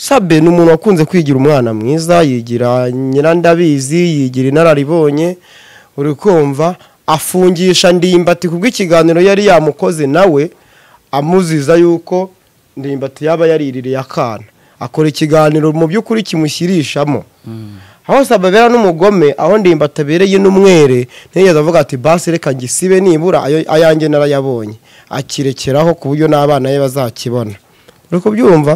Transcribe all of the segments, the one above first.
sabe ni umuntu wakunze kwigira umwana mwiza yigira nyirandabizi yigira inararibonye uri kumva afungisha ndimbati kubwo ikiganiro yari yamukoze nawe amuziza yuko ndimbati yaba yariririye akana akora ikiganiro mu by'ukuri kimushyirishamo aho sababera n'umugome aho ndimbati abereye n'umwere ntiyigeze avuga ati basi reka ngisibe nibura ayo- ayanjye narayabonye akirekeraho ku buryo n'abana be bazakibona uri kubyumva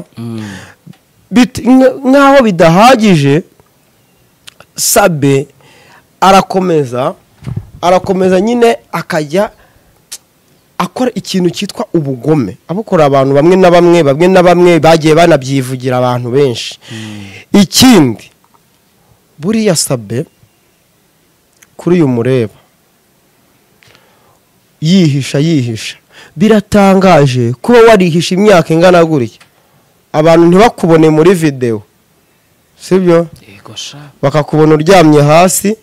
Bit- nk- nk'aho bidahagije sabe arakomeza arakomeza nyine akajya akora ikintu cyitwa ubugome abukora abantu bamwe na bamwe bamwe na bamwe bagiye banabyivugira abantu benshi ikindi buriya sabe kuri uyu mureba yihisha yihisha biratangaje kuba warihisha imyaka ingana gutya abantu ntibakubone muri videwo sibyo yego sha bakakubona uryamye hasi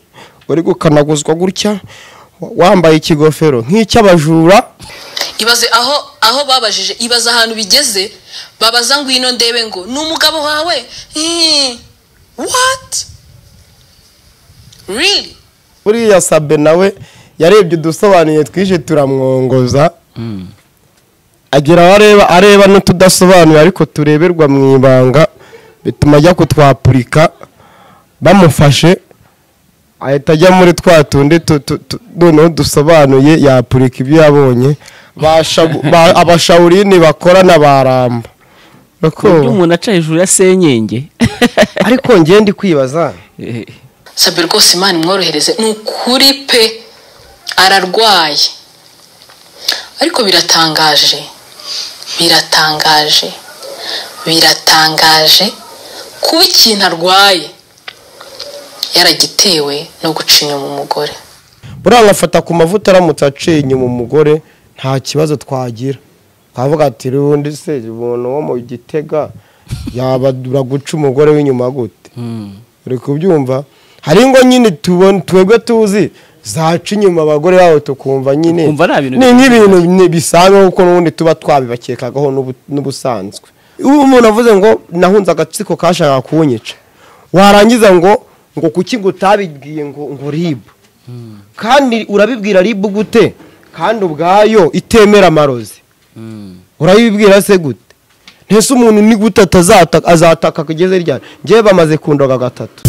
uri gukanaguzwa gutya wambaye ikigofero nk'icy'abajura ibaze aho aho babajije ibaze ahantu bigeze babaza ngwino ndebe ngo ni umugabo wawe Hmm, what really buriya sabe nawe yarebye udusobanuye twije turamwongoza agira aho areba areba n'utudasobanuye ariko tureberwa mu ibanga bituma ajya kutwapurika bamufashe ahita ajya muri twa tundi tu- tu- tu- noneho dusobanuye yapurika ibyo yabonye Ba shabu- ba- abashawurini bakorana baramba uburyo Urako- umuntu aca hejuru ya senyenge ariko ngiye ndi kwibaza Eh, sabe rwose imana imworohereze ni ukuri pe ararwaye ariko biratangaje biratangaje biratangaje kuba ikintu arwaye yaragitewe no guca inyuma umugore buriya agafata ku mavuta aramutse aciye inyuma umugore nta kibazo twagira twavuga ati rundi se umuntu wo mu gitega yabadura guca umugore w'inyuma gute uri kubyumva hari ngo nyine tubona twebwe tuzi zaca inyuma abagore babo tukumva nyine Tukumva ari ibintu ni nk'ibintu ni- bisanzwe kuko n'ubundi tuba twabibakekagaho n'ubu- n'ubusanzwe ubu umuntu avuze ngo nahunze agatsiko kashakaga kunyica warangiza ngo ngo kuki ngo utabibwiye ngo ngo ribu kandi urabibwira ribu gute kandi ubwayo itemera amarozi urabibwira se gute ntese umuntu ni gute atazata- azataka kugeze ryari ngewe bamaze kundoga gatatu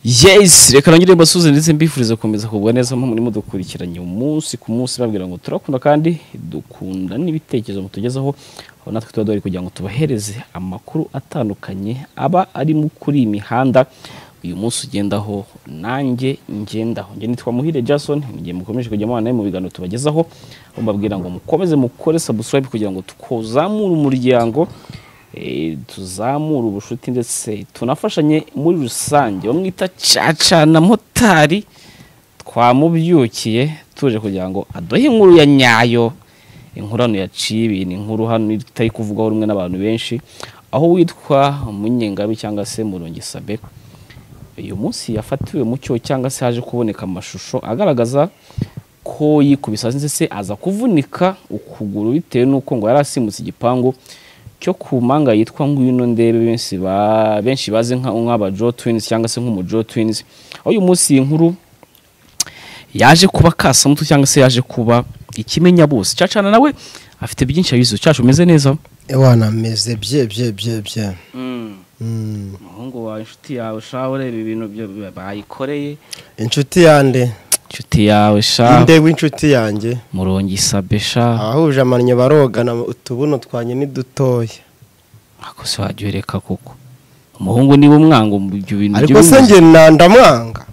yes reka nongere mbasuze ndetse mbifuriza gukomeza kugubwa neza aho murimo dukurikiranye umunsi ku munsi babwira ngo turakunda kandi dukunda n'ibitekerezo mutugezaho aho natwe tuba duhari kugira ngo tubahereze amakuru atandukanye aba arimo kuri iyi mihanda uyu munsi ugendaho nanjye ngendaho njye nitwa muhire jason mu gihe mukomeje kujya mubana nawe mu biganiro tubagezaho aho mbabwira ngo mukomeze mukore subscribe kugira ngo tukuzamure umuryango Eh, tuzamure ubushuti ndetse tunafashanye muri rusange bamwita caca na motari twamubyukiye tuje kugira ngo aduhe inkuru ya nyayo inkuru hano yaciye ibintu inkuru hano itari kuvugwaho rumwe n'abantu benshi aho witwa munyengabi cyangwa se murungi sabe uyu munsi yafatiwe mu cyo cyangwa se haje kuboneka amashusho agaragaza ko yikubise hasi ndetse aza kuvunika ukuguru bitewe n'uko ngo yari asimbutse igipangu cyo ku manga yitwa ngwino ndebe benshi ba- benshi bazi nka nk'abajo twins cyangwa se nk'umujo twins aho uyu munsi iyi nkuru yaje kuba kasamutu cyangwa se yaje kuba ikimenya bose cacana nawe afite byinshi abizi cacu umeze neza ewana meze bye bye bye bye Mm. umuhungu wawe inshuti yawe shaho ureba ibintu byo bayikoreye inshuti yande inshuti yawe shaho inde w'inshuti yanjye murongi sabe shaho abahuje amannyo barogana utubuno twanjye ni dutoya ako se wajya ureka kuko umuhungu niba umwanga mu ibyo bintu ariko se njye na- ndamwanga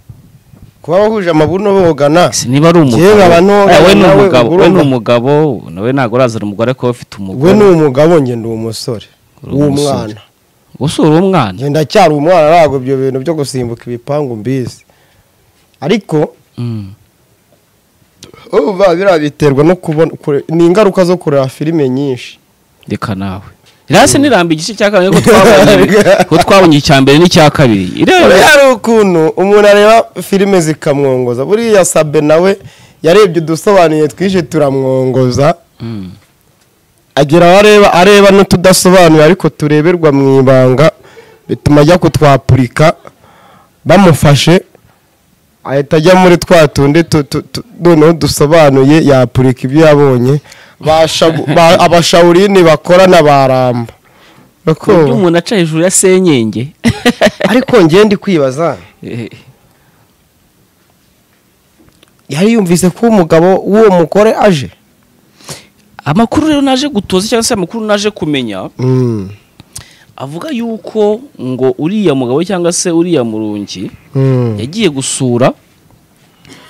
kuba bahuje amabuno bogana Se niba ari umugabo Kera abantu Eh, we ni nawe umugabo we ni urumva- umugabo nawe ntabwo urazana umugore ariko we afite we umugore ni umugabo njye ndi umusore Uri umusore. w'umwana gusura uwo mwana njye ndacyari umwana ntabwo ibyo bintu byo gusimbuka ibipangu mbizi ariko Mm. urumva biriya biterwa no kubona kure- ni ingaruka zo kureba filime nyinshi reka nawe rasi niramba igice cya kabiri ko twabonye ko twabonye icya mbere n'icya kabiri irebe hari ukuntu umuntu areba filime zikamwongoza buriya sabe nawe yarebye udusobanuye twinshi turamwongoza Mm. agira aho areba areba n'utudasobanuye ariko tureberwa mu ibanga bituma ajya kutwapurika bamufashe ahita ajya muri twa tundi tu- tu- tu- noneho dusobanuye yapurika ibyo yabonye Basha- ba- abashawurini bakorana baramba uburyo Urako- umuntu aca hejuru ya senyenge ariko njye ndi kwibaza Eh, yari yumvise ko umugabo w'uwo mugore aje amakuru rero naje gutoza cyangwa se amakuru naje kumenya avuga yuko ngo uriya mugabo cyangwa se uriya murungi yagiye gusura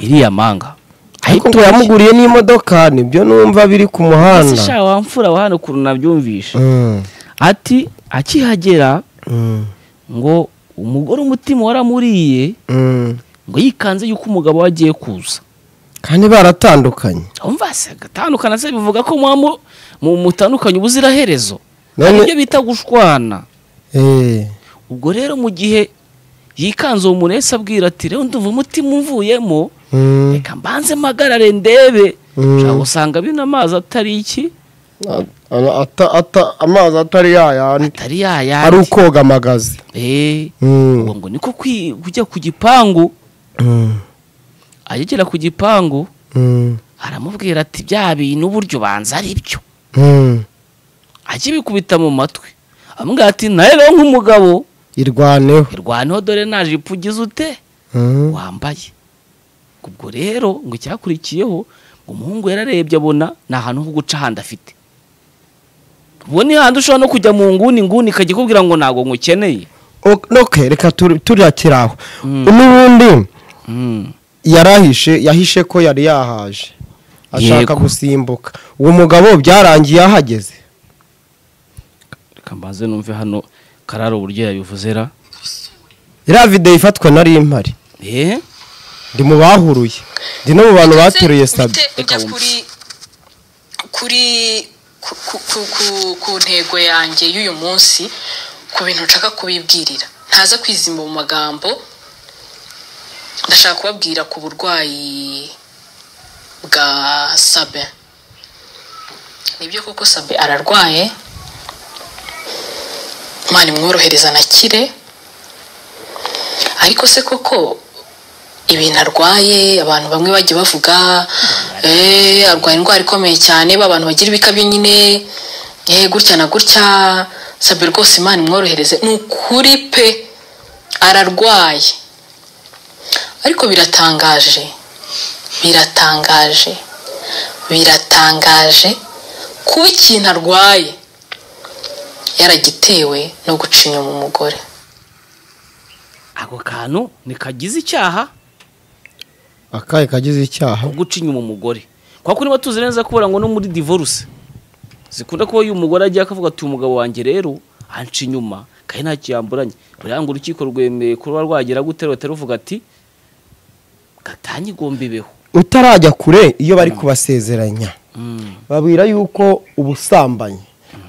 iriya manga ariko ngo yamuguriye n'imodoka nibyo numva biri ku ese muhanda sha wamfura wa hano ukuntu nabyumvishe Mm. ati akihagera Mm. ngo umugore umutima waramuriye Mm. ngo yikanze yuko umugabo we agiye kuza kandi baratandukanye umva se agatandukana se bivuga ko mwamu mu mutandukanye ubuziraherezo None- hari ibyo bita gushwana Eh. ubwo rero mu gihe yikanze uwo muntu wese abwira ati rero ndumva umutima umvuyemo Mm. reka mbanze mpagarare ndebe Mm. ushobora gusanga bino amazi atari iki A- a- ata- ata- amazi atari yayandi atari yayandi ari ukoga amagazi Eh, Mm. ubwo ngo niko kwi- kujya ku gipangu Mm. agegera ku gipangu Mm. aramubwira ati bya bintu uburyo banza ari byo Mm. ajya ibikubita mu matwi amubwira ati nawe rero nk'umugabo irwaneho irwaneho dore nta jipo ugize ute Mm. wambaye ubwo rero ngo icyakurikiyeho ngo umuhungu yararebye abona ni ahantu ho guca ahandi afite ubu ni handi ushobora no kujya mu nguni nguni ikajya ikubwira ngo ntabwo ngukeneye Ok- ok reka turi- turakira aho Mm. n'ubundi Mm. yarahishe yahishe ko yari yahaje ashaka Yego. gusimbuka uwo mugabo byarangiye ahageze reka mbanze numve hano karara uburyo yabivuze ra iriya videwo ifatwa nari impari eh ndi mu bahuruye ndi no mu bantu bateruye sabe Bite- ujya kuri kuri ku, ku, ku- ku, ku ntego yanjye y'uyu munsi ku bintu nshaka kubibwirira ntaza kwizimba mu magambo ndashaka kubabwira ku burwayi bwa sabe nibyo koko sabe ararwaye imana imworohereza anakire ariko se koko ibintu arwaye abantu bamwe bajya bavuga "Eh, arwaye indwara ikomeye cyane ba bantu bagira ibikabyo nyine eh, gutya na gutya sabe rwose imana imworohereze ni ukuri pe ararwaye ariko biratangaje biratangaje biratangaje kuba ikintu arwaye yaragitewe no guca inyuma umugore ako kantu ntikagize icyaha akaye kagize icyaha ko guca inyuma umugore kwa kuri niba tuzi neza kubera ngo no muri divorce zikunda kuba uyu mugore agiye akavuga ati umugabo wanjye rero anca inyuma kandi ntacyo yamburanye buriya ngo urukiko rwemeye kuba rwagera gute rero batari ruvuga ati gatanye igomba ibeho utarajya kure iyo bari kubasezeranya babwira yuko ubusambanyi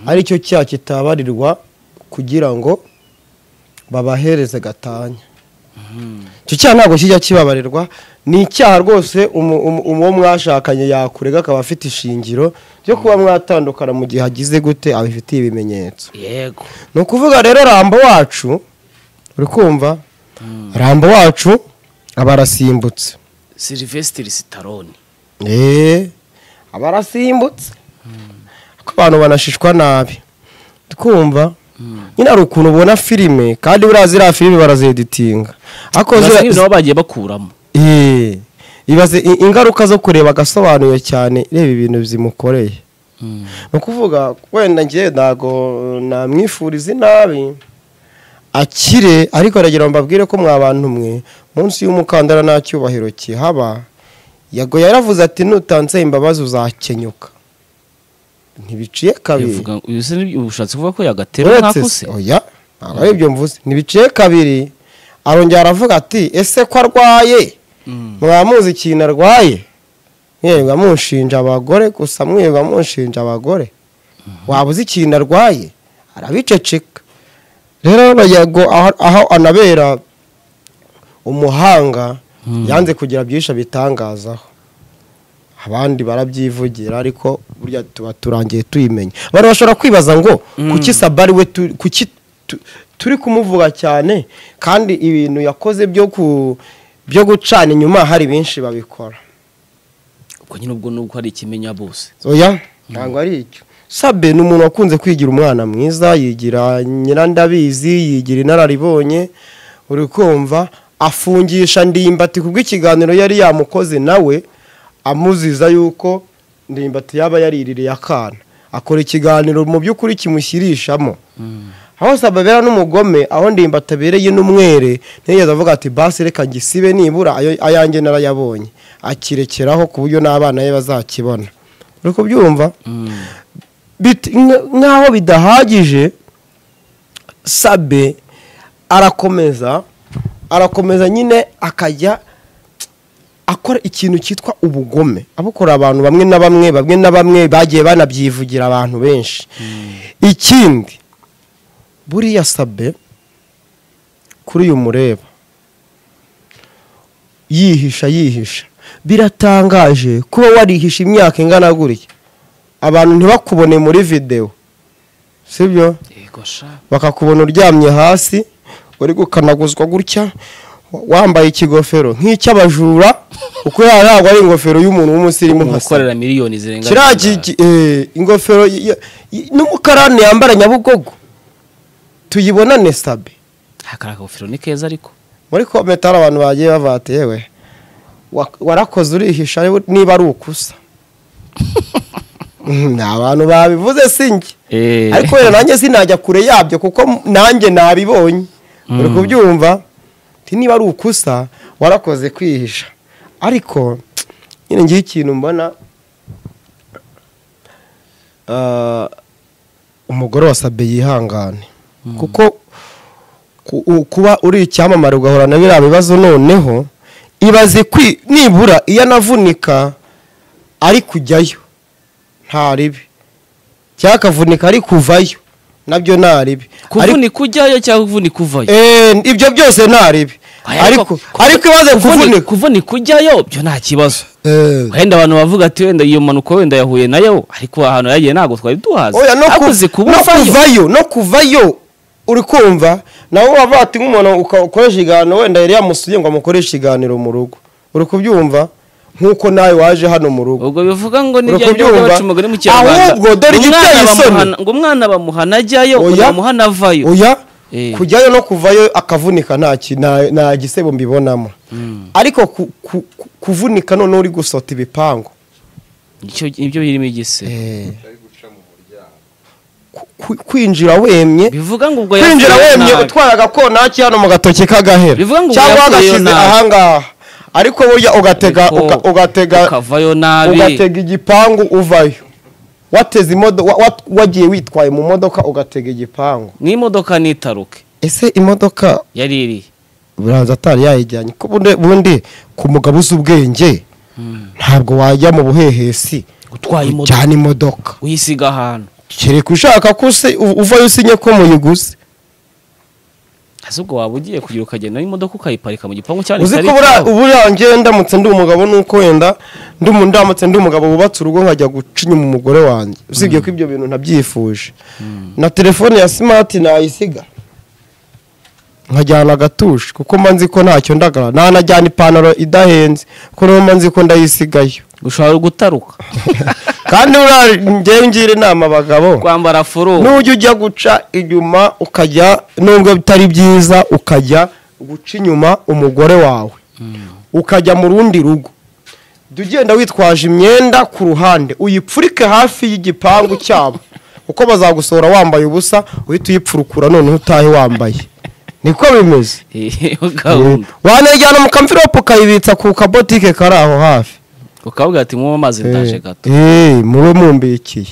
aricyo cyaha kitabarirwa kugira ngo babahereze gatanya icyo cyaha ntabwo kijya kibabarirwa ni icyaha rwose umu- umu- umu- uwo mwashakanye yakurega akaba afite ishingiro ryo kuba mwatandukana mu gihe agize gute abifitiye ibimenyetso yego ni ukuvuga rero rambo wacu uri kumva rambo wacu aba arasimbutse Sylvester Stallone eee aba arasimbutse ariko abantu banashishwa nabi twumva nyine hari ukuntu ubona filime kandi buriya ziriya filime barazedetinga ariko Basa ziriya- nk'ibintu baba bagiye bakuramo Eee. ibaze i- ingaruka zo kureba agasobanuye cyane reba ibintu zimukoreye ni ukuvuga wenda ngewe ntabwo namwifuriza inabi akire ariko aragira ngo mbabwire ko mwabantu mwe munsi y'umukandara nta cyubahiro kihaba yago yaravuze ati nutanze imbabazi uzakenyuka ntibiciye kabiri Bivuga- uyu se ni- ushatse kuvuga ko yagatera uretse se nk'akose oya ntabwo ari ibyo mvuze ntibiciye kabiri arongera aravuga ati ese ko arwaye mwamuzi ikintu arwaye mwirirwa mushinja abagore gusa mwirirwa mushinja abagore waba uzi ikintu arwaye arabiceceka rero hano yago aho- aho anabera umuhanga yanze kugira byinshi abitangazaho abandi barabyivugira ariko burya tuba turangiye tuyimenya abantu bashobora kwibaza ngo kuki sabari we tu- kuki tu- turi kumuvuga cyane kandi ibintu yakoze byo ku byo gucana inyuma hari benshi babikora ubwo nyine ubwo nubwo hari ikimenya bose oya ntabwo ari icyo sabe ni umuntu wakunze kwigira umwana mwiza yigira nyirandabizi yigira inararibonye uri kumva afungisha ndimbati kubwo ikiganiro yari yamukoze nawe amuziza yuko ndimbati yaba yariririye akana akora ikiganiro mu by'ukuri kimushyirishamo aho sababera n'umugome aho ndimbati abereye n'umwere ntiyigeze avuga ati basi reka ngisibe nibura ayo- ayanjye narayabonye akirekeraho ku buryo n'abana be bazakibona uri kubyumva Bit- nk- nk'aho bidahagije sabe arakomeza arakomeza nyine akajya akora ikintu cyitwa ubugome abukora abantu bamwe na bamwe bamwe na bamwe bagiye banabyivugira abantu benshi ikindi buriya sabe kuri uyu mureba yihisha yihisha biratangaje kuba warihisha imyaka ingana gutya abantu ntibakubone muri videwo sibyo yego sha bakakubona uryamye hasi uri gukanaguzwa gutya wa- wambaye ikigofero nk'icy'abajura kuko yaba ntabwo ari ingofero y'umuntu w'umusirimu nka se umukorera miliyoni zirenga kiriya zirindwi. ki- ki- eh, ingofero y- y- y- n'umukarani yambara nyabugogo tuyibonane sabe Ah, kariya kagofero ni keza ariko muri kometa hari abantu bagiye bavuga ati yewe wa- warakoze urihisha ariko niba ari ukusa Mhm, ni abantu babivuze si njye Eh. ariko rero nanjye sinajya kure yabyo kuko m- nanjye nabibonye uri kubyumva nti niba ari ukusa warakoze kwihisha ariko nyine ngiye ikintu mbona ah, umugore wasabye yihangane kuko ku- u- kuba uri icyamamare ugahura na biriya bibazo noneho ibaze kwi nibura iyo anavunika ari kujyayo nta ribi cyangwa akavunika ari kuvayo nabyo nta ribi Ariko- kuvunika ujyayo cyangwa kuvunika uvayo Eh, ibyo byose nta ribi ariko ariko ibaze kuvunika kuvunika ujyayo byo nta kibazo Eh, wenda abantu bavuga ati wenda iyo mpanuka wenda yahuye nayo ariko ahantu yagiye ntabwo twari duhazi oya no ku- hakuze no kubuvayo kuvayo no kuvayo uri kumva nawe wavuga ati nk'umuntu uka- ukoresha ikiganiro wenda yari yamusuye ngo amukoreshe ikiganiro mu rugo uri kubyumva nk'uko nawe waje hano mu rugo ubwo bivuga ngo ni Uri bya bindi kubyumva? baca umugani mu kinyarwanda Ahubwo dore Ngo igiteye umwana isoni. bamuhana- ngo umwana bamuhana ajyayo Oya. undi bamuhana avayo oya Eh. kujyayo no kuvayo akavunika nta ki- nta- nta gisebo mbibonamo ariko ku- ku- ku- kuvunika noneho uri gusota ibipangu Nicyo- nibyo birimo igise Ku- ku- kwinjira wemye bivuga ngo ubwo kwinjira yavuye wemye nabi. utwara agakonaki hano mu gatoki k'agahera Bivuga ngo cyangwa uyavuyeyo agashyize nabi. ahangaha ariko burya ugatega Ariko uga- ugatega ukavayo nabi ugatega igipangu uvayo wateze imodoka wagiye witwaye mu modoka ugatega igipangu n'imodoka nitaruke ese imodoka yaririye buranza atari yayijyanye ko bundi- bundi ku mugabo uzi ubwenge ntabwo wajya mu buhehesi utwaye imodoka ujyana imodoka uyisiga ahantu kereka ushaka ko usi- u- uvayo usinye ko muyiguze ese ubwo waba ugiye kugira ukagenda n'imodoka ukayiparika mu gipangu cyane uzi ko buriya- buriya njyewe ndamutse ndi umugabo nuko wenda ndi umu- ndamutse ndi umugabo wubatse urugo nkajya guca inyuma umugore wanjye usibye ko ibyo bintu ntabyifuje na telefone ya simati nayisiga nkajyana agatushe kuko mba nzi ko ntacyo ndagara nanajyana ipantaro idahenze kuko niyo mba nzi ko ndayisigayo gushobora gutaruka kandi buriya njyewe ngira inama abagabo kwambara furu nujya ujya guca inyuma ukajya nubwo bitari byiza ukajya guca inyuma umugore wawe ukajya mu rundi rugo jya ugenda witwaje imyenda ku ruhande uyipfurike hafi y'igipangu cyabo kuko bazagusohora wambaye ubusa uhita uyipfurukura noneho utahe wambaye niko bimeze iyo gahunda wanajyana mu kamvirope ukayibitsa ku kabotike kari aho hafi ukavuga ati mwuwe amazi ndaje gato Eh, mube mumbikiye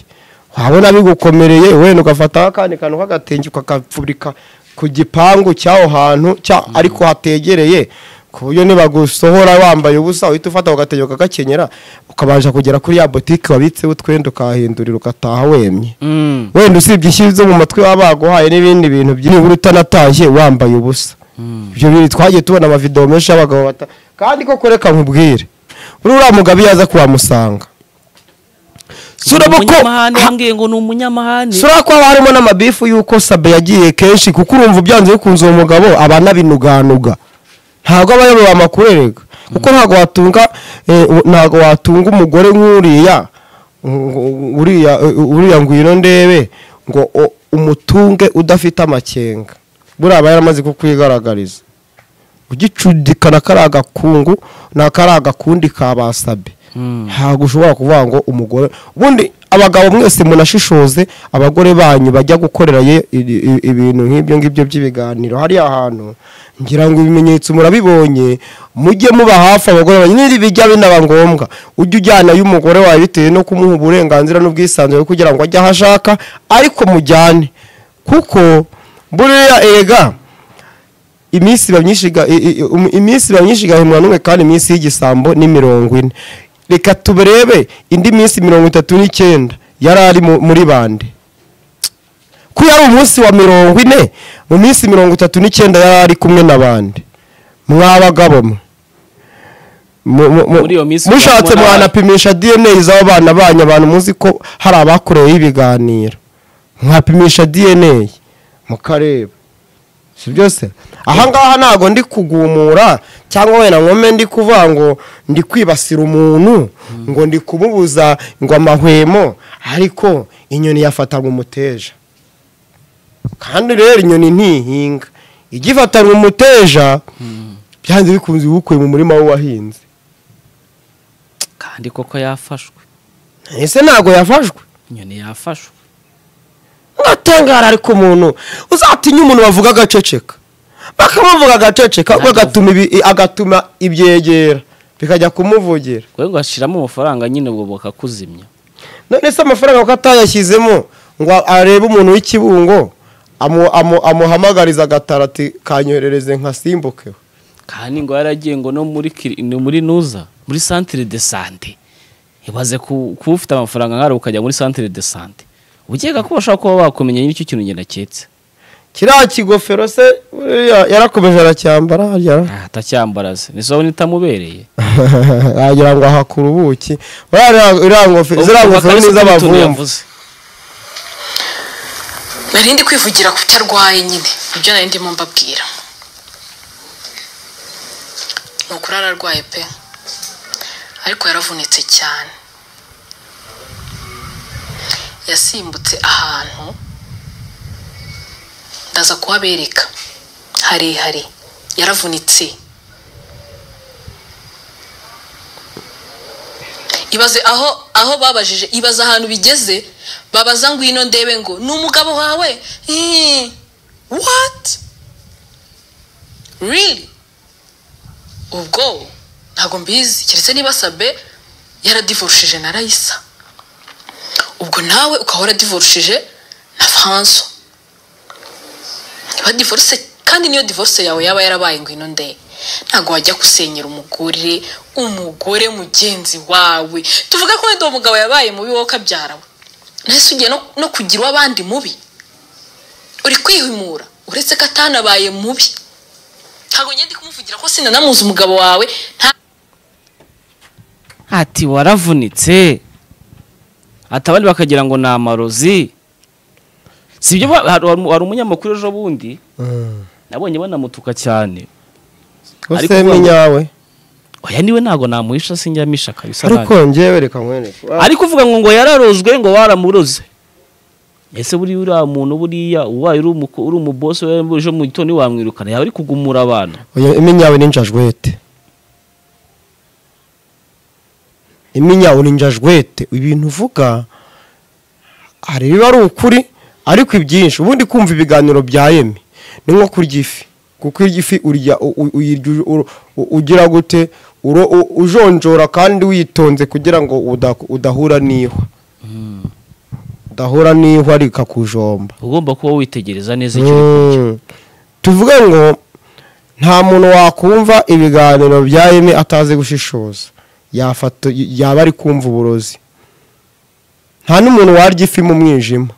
wabona bigukomereye wenda ugafataho akandi kantu k'agatenge ukakapfurika ku gipangu cy'aho hantu cya ariko hategereye ku buryo nibagusohora wambaye ubusa uhita ufata ugatenge ukagakenyera ukabasha kugera kuri ya botike wabitseho utwenda ukahindurira ugataha wemye Mm, wenda usibye ishyi zo mu matwi baba baguhaye n'ibindi bintu by'ibura utanatashye wambaye ubusa mm. ibyo bintu twagiye tubona amavidewo menshi y'abagabo bata kandi koko reka nkubwire uriya mugabo iyo aza kuhamusanga sura Ni ko umunyamahane wambwiye ngo ni umunyamahane sura ko haba harimo n'amabifu y'uko sabe yagiye kenshi kuko urumva ubyanze bikunze uwo mugabo aba anabinuganuga ntabwo aba ayoboye amakuru erega kuko ntabwo watunga eh, u- ntabwo watunga umugore nk'uriya ngo- uriya uriya ngwino ndebe ngo o- umutunge udafite amakenga buriya aba yaramaze kukwigaragariza ugicudikana kari agakungu na kari agakundi ka basabe Mm. ntabwo ushobora kuvuga ngo umugore ubundi abagabo mwese munashishoze abagore banyu bajya gukorera ye i- i- ibintu nk'ibyo ngibyo by'ibiganiro hariya hantu ngira ngo ibimenyetso murabibonye mujye muba hafi abagore banyu niba bijya binaba ngombwa ujye ujyana y'umugore wawe bitewe no kumuha uburenganzira n'ubwisanzure kugira ngo ajye aho ashaka ariko mujyane kuko buriya ega iminsi iba myinshi iga- i- i- um- iminsi iba myinshi igahimwa n'umwe kandi iminsi y'igisambo ni mirongo ine reka tuberebe indi minsi mirongo itatu n'icyenda yari ari mu- muri bande ko yari umunsi wa mirongo ine mu minsi mirongo itatu n'icyenda yari ari kumwe na bande mwabagabo mwe Mu- mu- mu- Muri iyo minsi mushatse tubona- mwanapimisha dna z'abo bana banyu abantu muzi ko hari abakoreyeho ibiganiro mwapimisha dna mukareba si byose ahangaha ntabwo ndi kugumura cyangwa wenda nkome ndi kuvuga ngo ndi kwibasira umuntu ngo ndi kumubuza ngo amahwemo ariko inyoni yafatanywe umuteja kandi rero inyoni ntihinga igifatanywe umuteja byanze bikunze uba ukuye mu murima we wahinze kandi koko yafashwe ese ntabwo yafashwe inyoni yafashwe ngatangara ariko umuntu uzatinya umuntu bavuga agaceceka bakamuvuga agaceceka ubwo agatuma ibi- agatuma ibyegera bikajya kumuvugira kwe ngo ashiramo amafaranga nyine ubwo bakakuzimya none se amafaranga ko atayashyizemo ngo arebe umuntu w'ikibungo amu- amu- amuhamagariza agatarati kanyoherereze nkasimbuke kandi ngo yaragiye ngo no muri kiri- ni muri nuza muri centre de sante ibaze ku- kuba ufite amafaranga nk'ara ukajya muri centre de sante ukeka ko bashobora kuba bakumenya nyiri icyo kintu ngenda cyetse kiriya kigofero se buriya yarakomeje aracyambara hariya atacyambaraze ni soba nitamubereye wagira ngo ahakura ubuki buriya iriya- iriya ngofero ziriya ngofero ni iz'abavumvu nari ndi kwivugira ku cyo arwaye nyine ibyo nari ndimo mbabwira ni ukuri ararwaye pe ariko yaravunitse cyane yasimbutse ahantu ndaza kuhabereka harehare yaravunitse ibaze aho aho babajije ibaze ahantu bigeze babaza ngwino ndebe ngo ni umugabo wawe Hmm. what really ubwo ntabwo mbizi keretse niba sabe yaradivorushije na rayisa ubwo nawe ukaba waradivorushije na franso niba divorce kandi niyo divorce yawe yaba yarabaye ngwino nde ntabwo wajya gusenyera umugore umugore mugenzi wawe tuvuga ko wenda uwo mugabo yabaye mubi wowe ukabyara we nahise ugiye no, no kugira uw'abandi mubi uri kwihimura uretse ko atanabaye mubi ntabwo ngende kumuvugira ko sinanamuzi umugabo wawe nta ati waravunitse ati abandi bakagira ngo ni amarozi si ibyo ba- hari hari umunyamakuru ejo bundi nabonye banamutuka cyane Ariko use minyawe oya niwe ntabwo namuhisha sinjya misha kabisa ariko nanjye. ngewe reka nkwereke ariko uvuga ngo ngo yararozwe ngo waramuroze ese buriya uriya muntu buriya ubaye uri umuko- uri umubosi we ejo mu gitondo wamwirukana yaba ari kugumura abana Oya, iminyawe ni njajwete iminyawe ni njajwete ibintu uvuga hari ibiba ari ukuri ariko ibyinshi ubundi kumva ibiganiro bya yemi ni nko kurya ifi kuko iyo ifi urya u- u- uyirya u- u- u- ugira gute Uro- u- ujonjora kandi witonze kugira ngo uda- udahura n'ihwa udahura n'ihwa rikakujomba ugomba kuba witegereza neza icyo uri kurya. Mm. tuvuge ngo nta muntu wakumva ibiganiro bya eme atazi gushishoza yafata yaba ari kumva uburozi nta n'umuntu warya ifi mu mwijima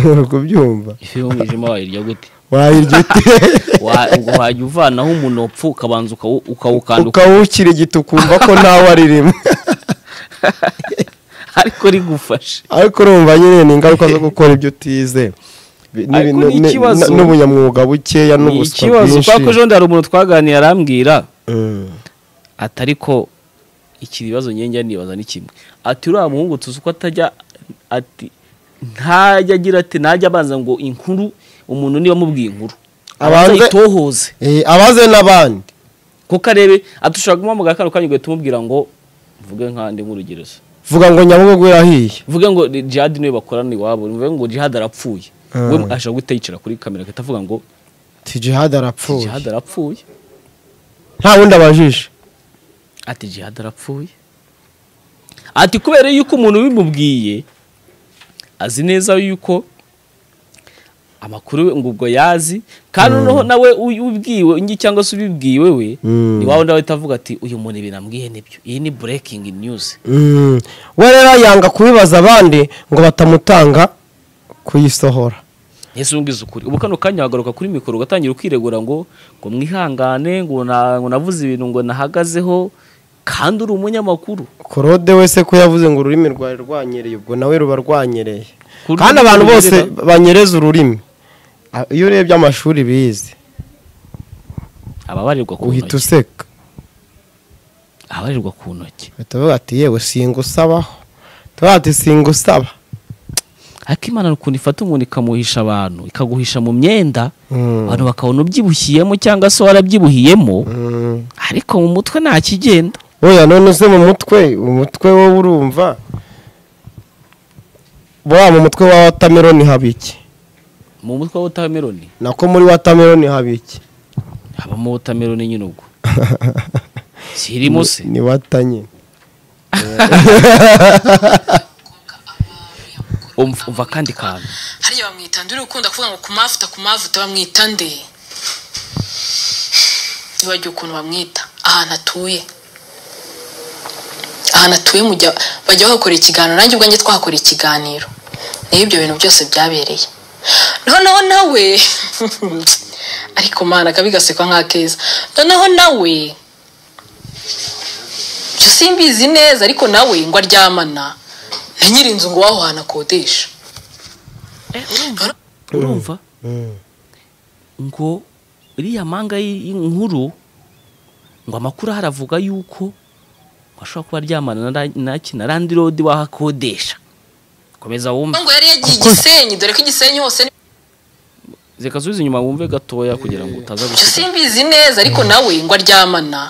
uri kubyumva ifi y'umwijima wayirya gute wayirya ute Wa- ngo wajya uvanaho umuntu wapfa ukabanza ukawu- ukawukanda ukawukirigita ukumva ko ntawe aririmo ariko rigufashe ariko urumva nyine ni ingaruka zo gukora ibyo utize Bi- Ariko n'ibintu- ni ni- ikibazo. na- n'ubunyamwuga bukeya ni n'ubuswa ikibazo kubera ko bwinshi ejo bundi hari umuntu twaganiye arambwira Mm. ati ariko iki bibazo njye nibaza ni kimwe ati uriya muhungu tuzi uko atajya ati ntajya agira ati ntajya abanza ngo inkuru umuntu niba amubwiye inkuru abanza Abanze- ayitohoze Eh, abaze n'abandi kuko arebe atushobora kumuhamagara kano kanya ugahita umubwira ngo mvuge nk'andi nk'urugerezo vuga ngo nyabugogo yarahiye mvuge ngo ni jihad niwe bakorana iwabo mvuge ngo jihad arapfuye Ah. we ashobora guhita yicara kuri kamera agahita avuga ngo ati jihad ati arapfuye jihad arapfuye nta wundi abajije ati jihad arapfuye ati kubera yuko umuntu bimubwiye azi neza yuko amakuru we ngo ubwo yazi kandi noneho nawe uy- ubwiwe ngi cyangwa se ubibwiwe we Mm. ni wawe nawe ahita avuga ati uyu muntu binambwiye nibyo iyi ni breaking news Mm. we rero yanga kubibaza abandi ngo batamutanga kuyisohora ese ubwiza ukuri ubu kano kanya wagaruka kuri mikoro ugatangira ukiregura ngo ngo mwihangane ngo na- ngo navuze ibintu ngo nahagazeho kandi uri umunyamakuru korode wese ko yavuze ngo ururimi rwawe rwanyereye ubwo nawe ruba rwanyereye Kururimi kandi abantu bose runyerera? banyereza ururimi A- iyo urebye amashuri bize ababarirwa ku uhita ntoki useka ababarirwa ku ntoki uhita uvuga ati yewe singusabaho tuvuga ati singusaba ariko imana ukuntu ifata umuntu ikamuhisha abantu ikaguhisha mu myenda Mm. abantu bakabona ubyibushyiyemo cyangwa se warabyibuhiyemo Mm. ariko mu mutwe nta kigenda oya none se mu mutwe umutwe wowe urumva buriya mu mutwe wa watameroni haba iki mu mutwe wa wotameroni nako muri watameroni haba iki habamo wotameroni nyine ubwo kirimo se ni watanye umva umva akandi kantu hariya bamwita ndi ukunda kuvuga ngo kumavuta kumavuta bamwita nde ntibagiwe ukuntu bamwita ahantu atuye ahantu atuye mujya bajya bahakora ikiganiro nanjye ubwo njye twahakora ikiganiro niyo ibyo bintu byose byabereye noneho nawe ariko mana akabi gasekwa nk'akeza noneho nawe byo simbizi neza ariko nawe ngo aryamana na nyiri inzu ngo waho hantu akodesha urumva ngo iriya manga y'i- y'inkuru ngo amakuru ahari avuga yuko ashobora kuba aryamana na- na ki- na landirodi wahakodesha komeza wumve ngo yari yagiye i gisenyi dore ko igisenyi hose ni reka subiza inyuma wumve gatoya kugira ngo utaza byo gusiga simbizi neza ariko nawe ngo aryamana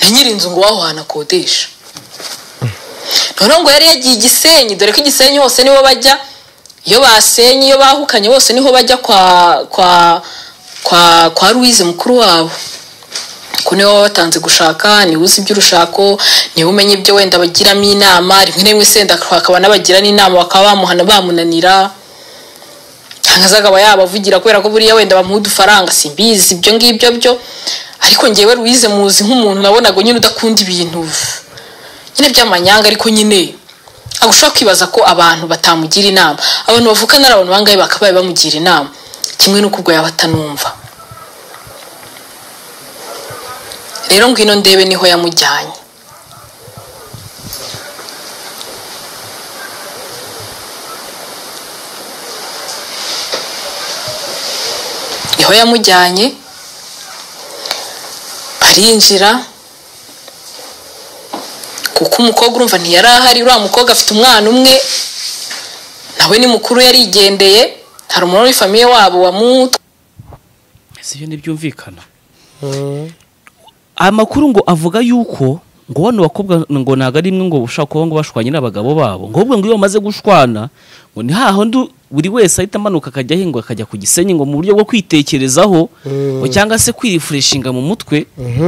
na nyiri inzu ngo waho hantu akodesha noneho ngo yari yagiye i gisenyi dore ko igisenyi hose niho bajya iyo basenye iyo bahukanye bose niho bajya kwa kwa kwa kwa louise mukuru wabo ko niwe baba batanze gushaka niwe uzi iby'urushako niwe umenya ibyo wenda bagiramo inama rimwe na rimwe senda bakaba n'abagira n'inama bakaba bamuhana bamunanira aza akaba yabavugira kubera ko buriya wenda bamuha udufaranga simbizi ibyo ngibyo byo ariko ngewe ruwize muzi nk'umuntu nabonaga nyine udakunda ibintu nyine by'amanyanga ariko nyine ushobora kwibaza ko abantu batamugira inama abantu bavukana ari abantu bangahe bakabaye bamugira inama kimwe n'uko ubwo yaba atanumva rero ngwino ndebe niho yamujyanye niho yamujyanye barinjira kuko umukobwa urumva ntiyari ahari uriya mukobwa afite umwana umwe nawe ni mukuru yarigendeye hari umuntu muri famiye wabo wamuta si byo ntibyumvikana amakuru ngo avuga yuko ngo bano bakobwa ngo ntabwo ari imwe ngo ushobora kuba ngo bashwanye n'abagabo babo ngo ahubwo ngo iyo bamaze gushwana ngo ni hahandi buri wese ahita amanuka akajya ahinga akajya ku gisenyi ngo mu buryo bwo kwitekerezaho ngo cyangwa se kwirifureshinga mu mutwe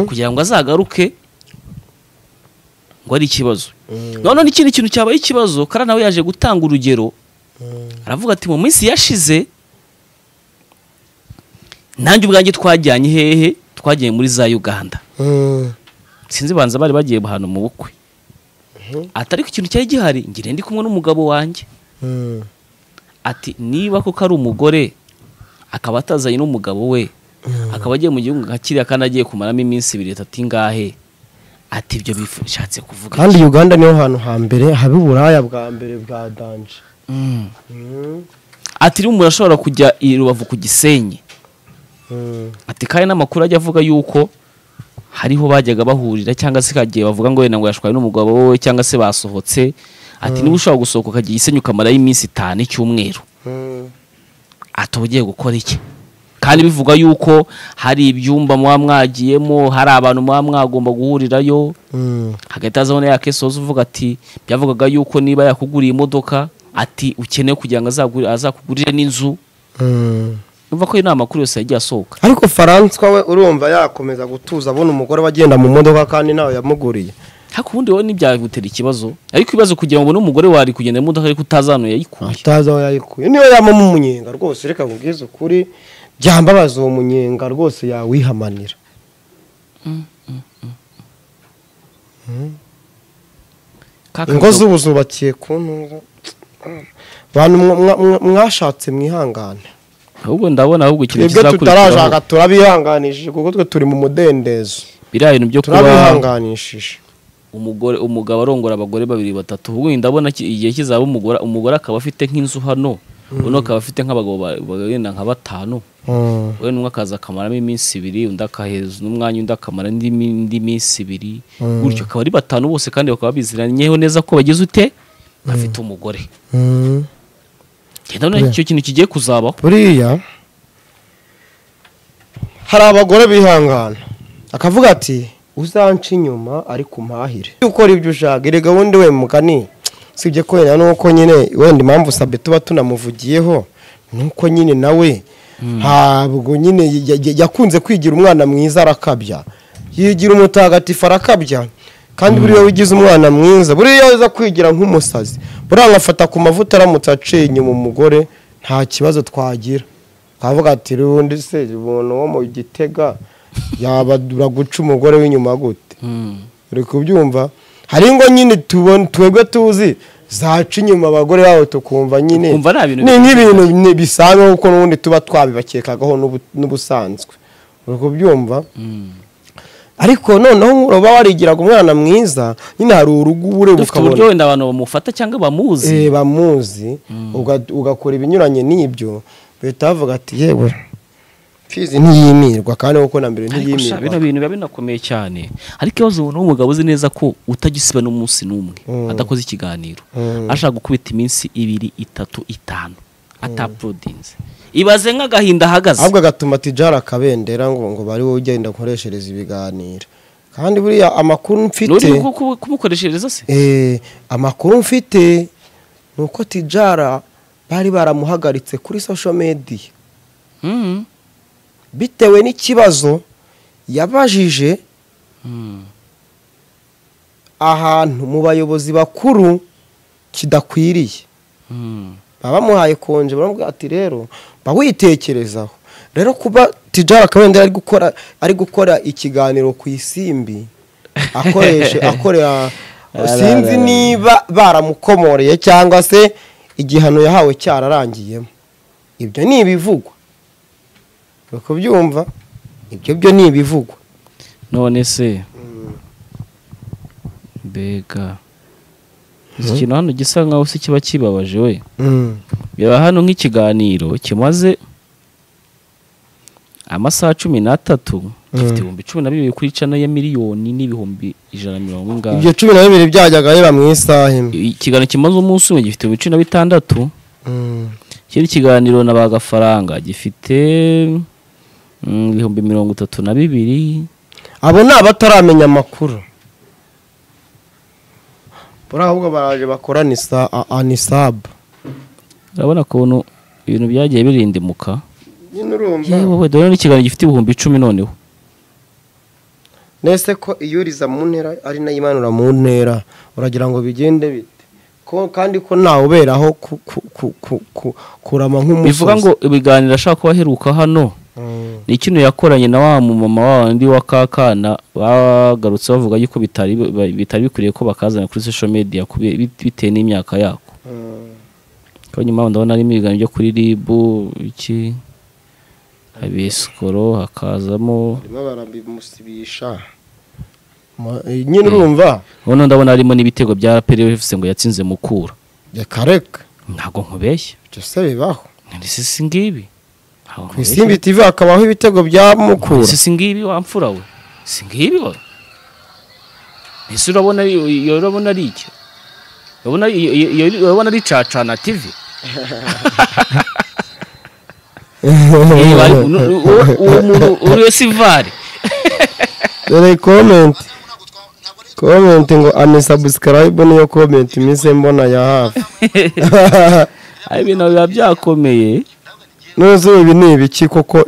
kugira ngo azagaruke ngo ari ikibazo noneho n'ikindi kintu cyabaye ikibazo kara nawe yaje gutanga urugero aravuga ati mu minsi yashize nanjye ubwanjye twajyanye hehe twagiye muri za uganda sinzi banza bari bagiye ahantu mu bukwe atari ku kintu cyari gihari ngira ndi kumwe n'umugabo wanjye ati niba koko ari umugore akaba atazanye n'umugabo we akaba agiye mu gihugu nka kiriya kandi agiye kumaramo iminsi ibiri itatu ingahe ati ibyo bishatse kuvuga kandi uganda niho hantu hambere haba uburaya bwa mbere bwa danje Mm. ati rero umuntu ashobora kujya i rubavu ku gisenyi ati kandi n'amakuru ajya avuga yuko hariho bajyaga bahurira cyangwa se kagiye bavuga ngo wenda ngo yashwaye n'umugabo we cyangwa se basohotse ati niba ushaka gusohoka ukagira isenyi ukamarayo iminsi itanu icyumweru ati uba ugiye gukora iki kandi bivuga yuko hari ibyumba muba mwagiyemo hari abantu muba mwagomba guhurirayo hagahita hazaho na ya kesozi uvuga ati byavugaga yuko niba yakuguriye imodoka ati ukeneye kugira ngo azagure- azakugurire n'inzu numva ko ayo ni amakuru yose yagiye asohoka ariko faranswa we urumva yakomeza gutuza abona umugore wagenda mu modoka kandi nawe yamuguriye ariko ubundi wowe ntibyagutera ikibazo ariko ibibazo kugira ngo ubone umugore wari kugenda mu modoka ariko utazanu yayikuye atazi aho yayikuye niyo yamamo umunyenga rwose reka nkubwize ukuri byambabaza uwo munyenga rwose yawihamanira Ka ingo kadobo- z'ubu zubakiye ku ntunga bantu mwa- mwa- mwa- mwashatse mwihangane ahubwo ndabona ahubwo ikintu twebwe tutarashaka kizakurikiraho turabihanganishije kuko twe turi mu mudendezo biriya bintu byo kuba turabihanganishije umugore umugabo arongora abagore babiri batatu ubu ndabona ki- igihe kizaba umugore umugore akaba afite nk'inzu hano uno akaba afite nk'abagabo ba- bagenda nka batanu Mm. we n'umwe akaza akamaramo iminsi ibiri undi akaheza n'umwanya undi akamara indi mi- indi minsi ibiri gutyo akaba ari batanu bose kandi bakaba biziranyeho neza ko bagize ute bafite umugore Mm. genda none icyo kintu kigiye kuzabaho buriya hari abagore bihangana akavuga ati uzanca inyuma ariko umpahire Iyo ukora ibyo ushaka iri gahunda we mugani usibye ko wenda nuko nyine wenda impamvu sabe tuba tunamuvugiyeho nuko nyine nawe ntabwo nyine ya- ya- yakunze kwigira umwana mwiza arakabya yigira umutagatifu arakabya kandi buriya ugize umwana mwiza buriya aza kwigira nk'umusazi buriya agafata ku mavuta aramutse aciye inyuma umugore nta kibazo twagira twavuga ati rundi se umuntu wo mu gitega yabadura guca umugore w'inyuma gute uri kubyumva hari ingo nyine tubona twebwe tuzi zaca inyuma abagore babo tukumva nyine Ukumva ari ibintu ni nk'ibintu ni- bisanzwe kuko n'ubundi tuba twabibakekagaho n'ubu- n'ubusanzwe uri kubyumva ariko noneho nk'uba warigiraga umwana mwiza nyine hari urugubure dufite ukabona uburyo wenda abantu bamufata cyangwa bamuzi eh, bamuzi uga- ugakora ibinyuranye n'ibyo bahita bavuga ati yewe mfizi ntiyimirwa kandi kuko na mbere ariko sha bino ntiyimirwa bintu biba binakomeye cyane ariko ikibazo ubu n'umugabo uzi neza ko utagisiba n'umunsi n'umwe adakoze ikiganiro ashaka gukubita iminsi ibiri itatu itanu atapurudinze ibaze nk'agahinda ahagaze ahubwo agatuma tijara akabendera ngo ngo bari wowe ugenda akoreshereza ibiganiro kandi buriya amakuru mfite Nuri kubu- kumukoreshereza se Eh, amakuru mfite ni uko tijara bari baramuhagaritse kuri social media Mhm. bitewe n'ikibazo yabajije ahantu mu bayobozi bakuru kidakwiriye Mhm. baba bamuhaye konje baramubwira ati rero ba witekerezaho rero kuba tijara kabendera ari gukora ari gukora ikiganiro ku isimbi akoreshe akorera sinzi niba baramukomoreye cyangwa se igihano yahawe cyararangiyemo ibyo ni ibivugwa uri kubyumva ibyo byo ni ibivugwa none se mbega iki kintu hano gisa nkaho se kiba kibabaje we biba hano nk'ikiganiro kimaze amasaha cumi n'atatu gifite ibihumbi cumi na bibiri kuri cana ya miliyoni n'ibihumbi ijana na mirongo ingahe ibyo cumi na bibiri byajyaga biba mu isaha imwe ikiganiro kimaze umunsi umwe gifite ibihumbi cumi na bitandatu Mm. ikindi kiganiro na ba gafaranga gifite mm, ibihumbi mirongo itatu na bibiri abo ni abataramenya amakuru buriya ahubwo baraje bakorana anisabu urabona ukuntu ibintu byagiye birindimuka nyine urumva yewe we dore n'ikiganiro gifite ibihumbi icumi noneho nese ko iyo uriza mu ntera ari nayo imanura mu ntera uragira ngo bigende bite ko kandi ko ntawe uberaho ku- ku- ku- ku- ku- kurama nk'umusozi bivuga ngo ibiganiro ashaka kuba aheruka hano Mm. ni kino yakoranye na wa mumama wa wundi wa kakana bagarutse bavuga yuko bitari bitari bikwiriye ko bakazana kuri social media kubera- bit- bitewe n'imyaka yako ko nyuma ndabona harimo ibiganiro byo kuri RIB iki habesikoro hakazamo barimo barabimusibisha Ma- eh, nyine urumva noneho ndabona harimo n'ibitego bya PRFC ngo yatsinze Mukura reka reka ntabwo nkubeshya ibyo se bibaho ndetse si ngibi Ntabwo ku nkubeshya. isimbi tv hakabaho ibitego bya mukura si singibi wa mfura we singibi we ese urabona ari- iyo urabona ari iki urabona iyo- iyo- iyo- urabona ari cacana tv Eh, bari- uno- uwo- uwo muntu uriwe sivari dore komenti komenti ngo anisabusikayibu niyo komenti iminsi mbona ya hafi ari ibintu biba byakomeye n'uzuba ibi ni ibiki koko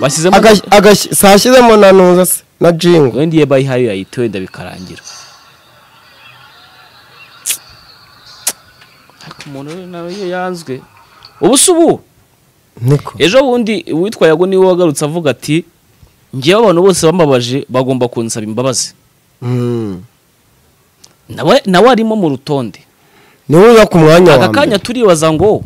bashyizemo Agas- agas- sashyizemo na nuza se na jingo wenda iyo bayihaye yayita wenda bikarangira ariko umuntu we nawe iyo yanzwe ubu si ubu niko ejo bundi uwitwa yago niwe wagarutse avuga ati ngewe abantu bose bambabaje bagomba kunsaba imbabazi Mm. nawe nawe arimo mu rutonde niwe uza ku mwanya aka wa kanya mbere turibaza ngo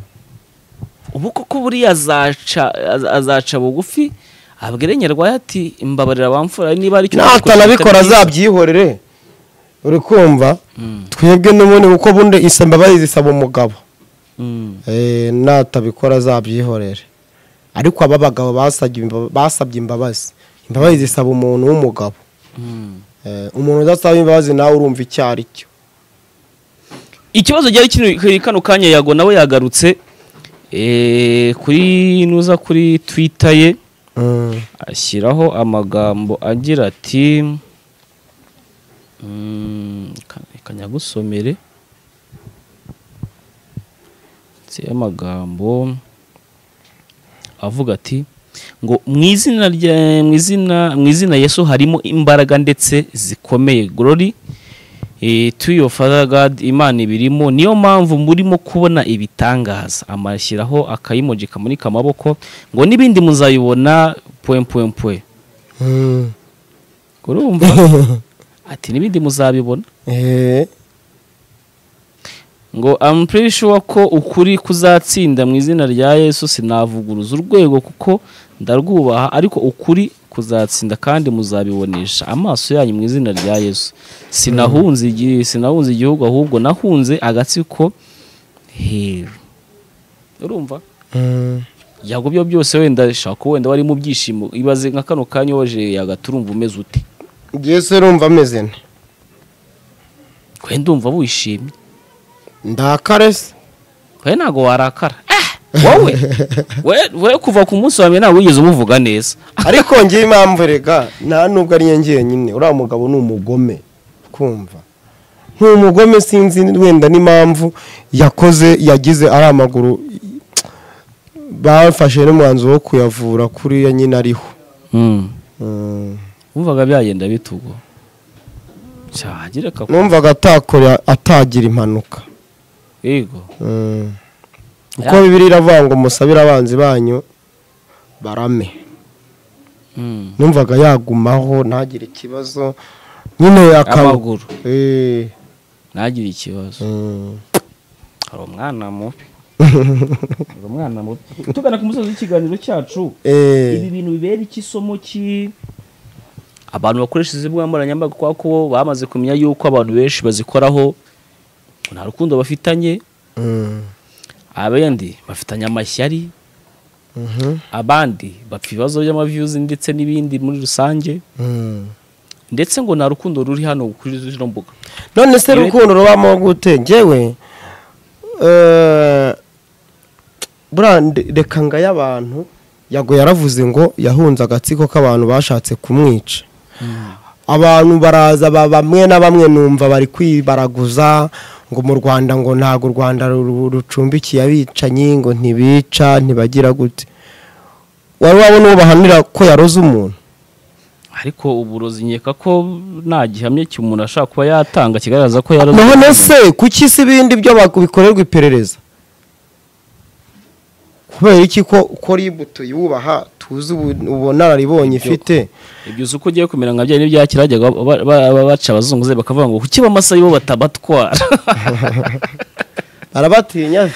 ubu koko buriya azaca az- azaca bugufi abwire nyarwaya ati mbabarira bamfura niba aricyo natanabikora azabyihorere uri kumva twebwe n'ubundi kuko bundi isa imbabazi zisaba umugabo Eh, natabikora azabyihorere ariko aba bagabo basabye imba- basabye imbabazi imbabazi zisaba umuntu w'umugabo Eh, umuntu udasaba imbabazi nawe urumva icyo ari cyo ikibazo cyari kiri kano kanya yago nawe yagarutse eh, kuri nuza kuri twitter ye Mm. ashyiraho amagambo agira ati mm, ka- reka nyagusomere ndetse amagambo avuga ati ngo mu izina rya mu izina mu izina Yesu harimo imbaraga ndetse zikomeye glory eh, to your father God imana ibirimo niyo mpamvu murimo kubona ibitangaza amashyiraho akayimoji kamanika amaboko ngo n'ibindi muzayibona pwe pwe pwe Mm. urumva ati n'ibindi muzabibona Eh, ngo I'm pretty sure ko ukuri kuzatsinda mu izina rya Yesu sinavuguruza urwego kuko ndarwubaha ariko ukuri kuzatsinda kandi muzabibonesha amaso yanyu mu izina rya Yesu sinahunze igi- sinahunze igihugu ahubwo nahunze agatsiko heru urumva mm. yago byo byose wenda shaka wenda wari mu byishimo ibaze nka kano kanya waje yagaturumva umeze ute Njye se urumva ameze nte wenda umva wishimye ndakare se we ntabwo warakara Eh, wowe we- we kuva ku munsi wa mbere ntabwo wigeze umuvuga neza ariko ngewe impamvu rega nta nubwo ari yo njyenyine uriya mugabo ni umugome kumva ni umugome sinzi wenda n'impamvu yakoze yagize ari amaguru bafashe n'umwanzuro wo kuyavura kuriya nyine ariho Mm. wumvaga byagenda bitugo cyagira ka numvaga atakora atagira impanuka yego Mm. kuko bibiri iravuga ngo musabire abanzi banyu barame Mm. numvaga yagumaho ntagire ikibazo nyine akaba amaguru Eh, ntagire ikibazo mm. hari umwana mubi hari umwana mubi tugana ku musozi w'ikiganiro cyacu ibi Eh, bintu bibera iki isomo ki abantu bakoresha izi mbuga nkoranyambaga kubera ko bamaze kumenya yuko abantu benshi bazikoraho nta rukundo bafitanye mm. abandi bafitanye amashyari Mhm, abandi bapfa ibibazo by'amaviyuzi ndetse n'ibindi muri rusange mm. ndetse ngo nta rukundo ruri hano kuri zino mbuga none se Yewe- rukundo rubamo gute njyewe eh, buriya nde- reka ngo ay'abantu yago yaravuze ngo yahunze agatsiko k'abantu bashatse kumwica abantu baraza ba- bamwe na bamwe numva bari kwibaraguza ngo mu rwanda ngo ntabwo u rwanda ru- rucumbikiye abicanyi ngo ntibica ntibagira gute wari wabona uwo bahanira ko yaroze umuntu ariko uburozi nkeka ko nta gihamya cy'umuntu ashobora kuba yatanga kigaragaza ko yarazi none se kuki si ibindi byo bikorerwa iperereza kubera iki ko ko ribu tuyubaha tuzi ubu- ubunararibonye ifite ibyo uzi uko ugiye kumera nka byari n'ibya kera bajyaga ba- ba- ba- baca abazunguze bakavuga ngo kuki bamasa bo batabatwara barabatinya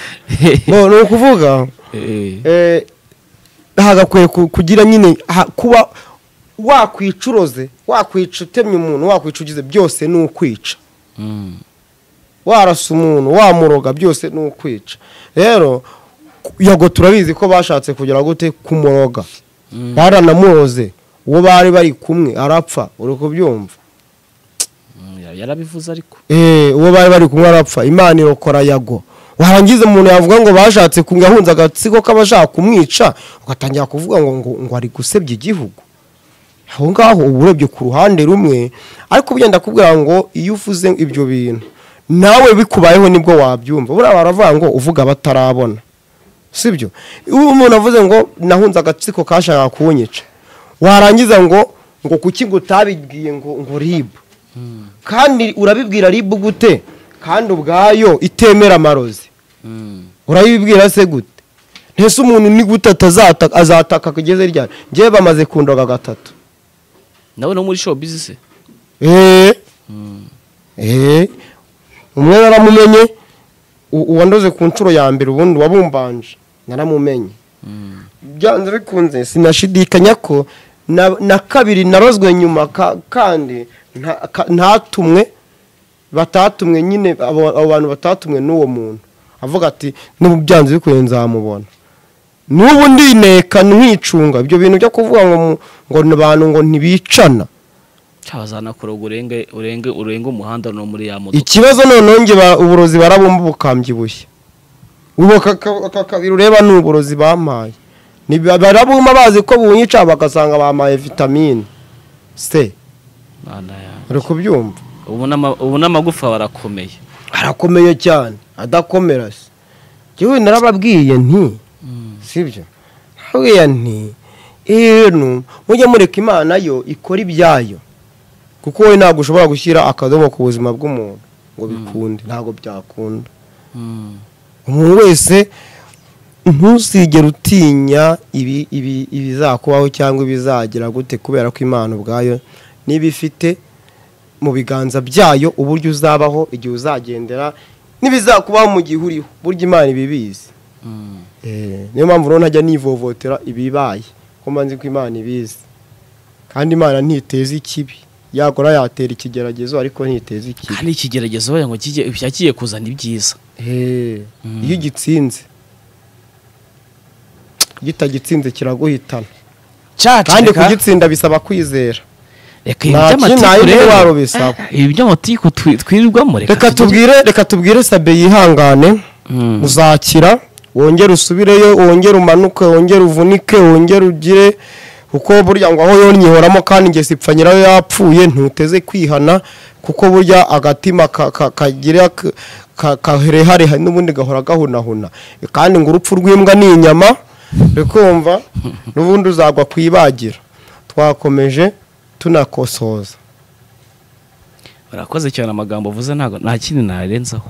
No, ni ukuvuga Eh, eh, hagakwiye ku- kugira nyine ha- kuba wakwicuroze wakwica utemye umuntu wakwica ugize byose ni ukwica mm. warasa umuntu wamuroga byose ni ukwica rero ku- yago turabizi ko bashatse kugera gute kumuroga Mm. baranamuroze uwo bari bari kumwe arapfa uri kubyumva Mm, ya- yarabivuze ariko Eh, uwo bari bari kumwe arapfa imana irokora yago warangiza umuntu yavuga ngo bashatse ku- yahunze agatsiko k'abashaka kumwica ugatangira kuvuga ngo ngo, ngo ari gusebya igihugu aho ngaho uba urebye ku ruhande rumwe ariko ugenda akubwira ngo iyo uvuze ibyo bintu nawe bikubayeho nibwo wabyumva buriya baravuga ngo uvuga batarabona sibyo iyo umuntu avuze ngo nahunze agatsiko kashakaga kunyica warangiza ngo ngo kuki ngo utabibwiye ngo ngo ribu kandi urabibwira ribu gute kandi ubwayo itemera amarozi Mm. urayibwira se gute ntese umuntu ni gute atazataka azataka kugeze ryari ngewe bamaze kundoga gatatu nawe no muri show business eee eee umwe naramumenye u- uwandoze ku nshuro ya mbere ubundi wabumbanje naramumenye byanze bikunze sinashidikanya ko na, na kabiri narozwe nyuma ka, kandi nta- ka- ntatumwe batatumwe nyine abo abo bantu batatumwe n'uwo muntu avuga ati n'ubu byanze bikunze nzamubona n'ubu ndineka ntwicunga ibyo bintu byo kuvuga ngo mu- ngo ni abantu ngo ntibicana cyabazanakora ngo urenge urenge urenge umuhanda no muri ya modoka ikibazo noneho nge ba- uburozi barabumba bukambyibushye ubu aka- aka- aka kabiri ureba ni uburozi bampaye Ni- barabumba bazi ko bunyica bagasanga bampaye vitamine c Mana yanjye. uri kubyumva ubu n'ama- ubu n'amagufa barakomeye arakomeye cyane adakomera se jyewe narababwiye nti sibyo nababwiye nti ibintu mujye mureka imana yo ikora ibyayo kuko wowe ntabwo ushobora gushyira akadomo ku buzima bw'umuntu ngo bikunde ntabwo byakunda Mm. umuntu wese ntusigere utinya ibi- ibi- ibizakubaho cyangwa ibizagira gute kubera ko imana ubwayo niba ifite mu biganza byayo uburyo uzabaho igihe uzagendera n'ibizakubaho mu gihe uriho burya imana ibibizi Mm. Eh, niyo mpamvu rero ntajya nivovotera ibibaye ko mba nzi ko imana ibizi kandi imana ntiteza ikibi yakora yatera ikigeragezo ariko ntiteza ikibi kandi ikigeragezo baya ngo kijye cyagiye kuzana ibyiza Hey, Mm. iyo ugitsinze gitagitsinze kiraguhitana kandi kandi kugira kugitsinda bisaba kwizera reka nta kintu nta intwaro bisaba. ibi by'amatiku twi- twirirwamo reka tubwire reka tubwire sabe yihangane Mm. uzakira wongere usubireyo wongere umanuke wongere uvunike wongere ugire kuko burya ngo aho yonyihoramo kandi nge sipfa nyirayo yapfuye ntuteze kwihana kuko burya agatima ka- ka- kagira k- ka- kaherehareha n'ubundi gahora gahunahuna kandi ngo urupfu rw'imbwa ni inyama rikumva n'ubundi uzagwa ku ibagira twakomeje tunakosoza barakoze cyane amagambo uvuze ntago nta kindi narenzaho